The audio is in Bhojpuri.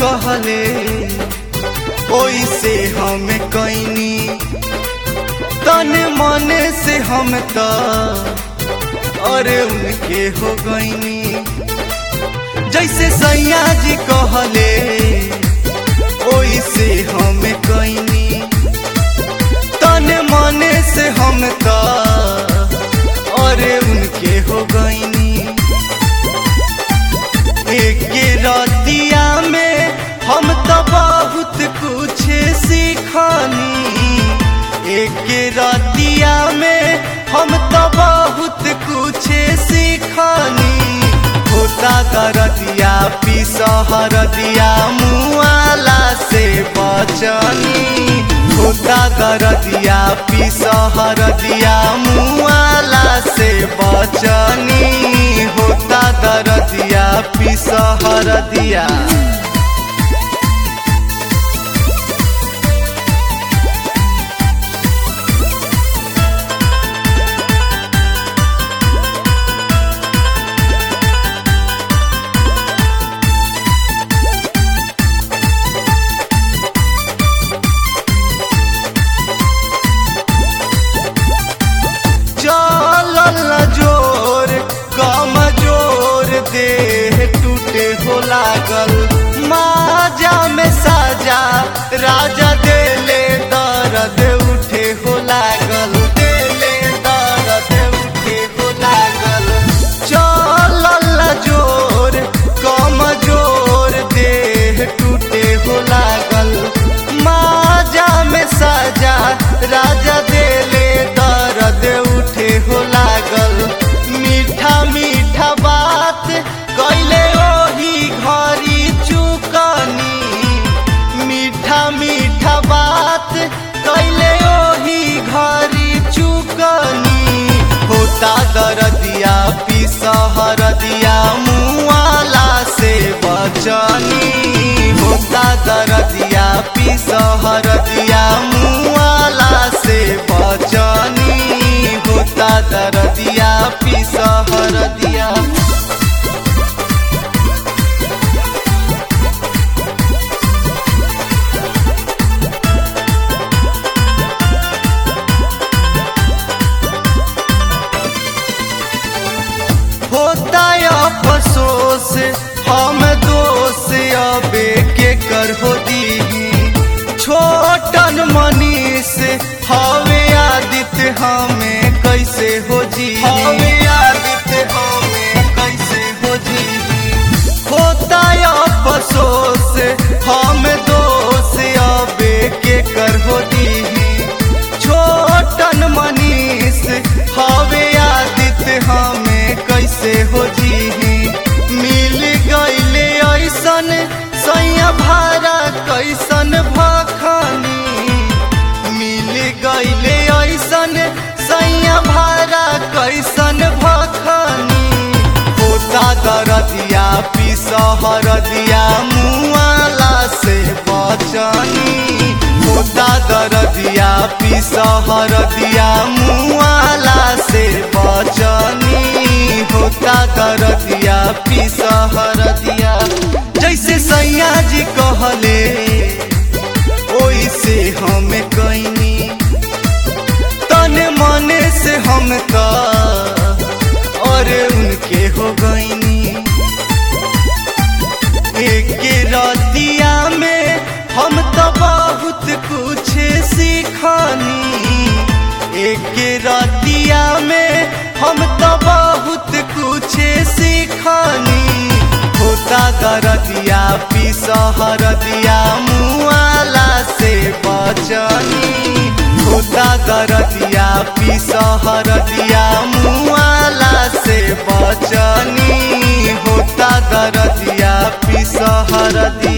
कहले ओइसे हम कैनी तन मन से हम त अरे उनके हो गईनी जैसे सैया जी कहले ओइसे हम कैनी तन मन से हम त अरे उनके हो गईनी एक रतिया में हम तो बहुत कुछ सीखनी एक रतिया में हम तो बहुत कुछ सीखनी होता दरदिया पिसहर दिया मुआला से बचनी होता दरदिया पिसहर दिया मुआला से बचनी होता दरदिया पिसहर दिया चलल जोर कमजोर देह टूटे हो लागल माजा में साजा राजा देले दर्द उठे हो लागल देले दर्द उठे हो लागल चलल जोर कमजोर देह टूटे हो लागल माजा में साजा राजा देले दर्द उठे हो लागल मीठा मीठा बात कैले ओही घरी चुकनी मीठा मीठा बात कैले ओही घरी चुकनी होता दरदिया पिसहर दिया मुआला से बचनी होता दरदिया पिसहर दिया मुआला से बचनी होता दरदिया पिसहर दिया होता अफसोस हम दोष अबे के कर हो दी छोटन मनीष हवे आदित्य हमें कैसे हो जी हवे आदित्य हमें कैसे हो जी होता अफसोस हम दोष अबे के कर हो दी छोटन मनीष हवे आदित्य हमें कैसे हो जी मिल गईले ऐसन सैया भारा कैसन भखनी मिल गईले ऐसन सैया भारा कैसन भखनी होता दरदिया पिसहर दिया मुआला से बचनी होता दरदिया पिसहर दिया मुआला से बचनी होता दरदिया पिसहर दिया जैसे सैया जी कहले ओइसे हम कैनी तन मन से हम त और उनके हो गईनी एक रतिया में हम तो बहुत कुछ सीखनी एक रतिया में हम तो बहुत कुछ सीखनी होता दरदिया पिसहर दिया मुआला से बचनी होता दरदिया पिसहर दिया मुआला से बचनी होता दरदिया पिसहर दिया